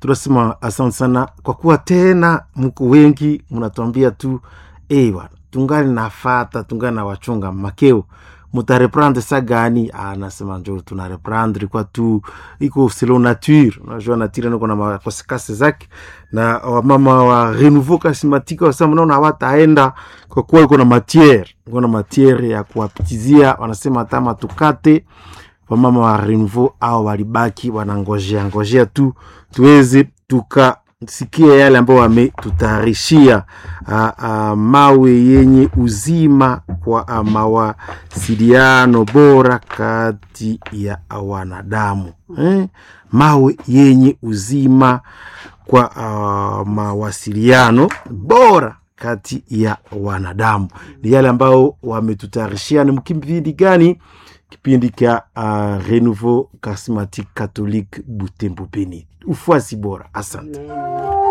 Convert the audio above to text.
tunasema asante sana kwa kuwa tena mko wengi mnatuambia tu hey, bwana tungali nafata tungali na wachunga makeo mutareprendre sa gani anasema njo tunareprendre kwa tu iko selo nature unajua nature niko na makosekase zake na wamama wa renouveau charismatique wasema naona hawataenda kwa kuwa iko na matiere iko na matiere ya kuwapitizia wanasema hata matukate wamama wa renouveau au walibaki wanangojea ngojea tu tuweze tukasikia yale ambayo wametutayarishia mawe yenye uzima kwa ah, mawasiliano bora kati ya wanadamu eh? mawe yenye uzima kwa uh, mawasiliano bora kati ya wanadamu ni yale ambayo wametutayarishia ni mkipindi gani kipindi cha uh, renouveau charismatique catholique butembo beni ufuasi bora asante Amen.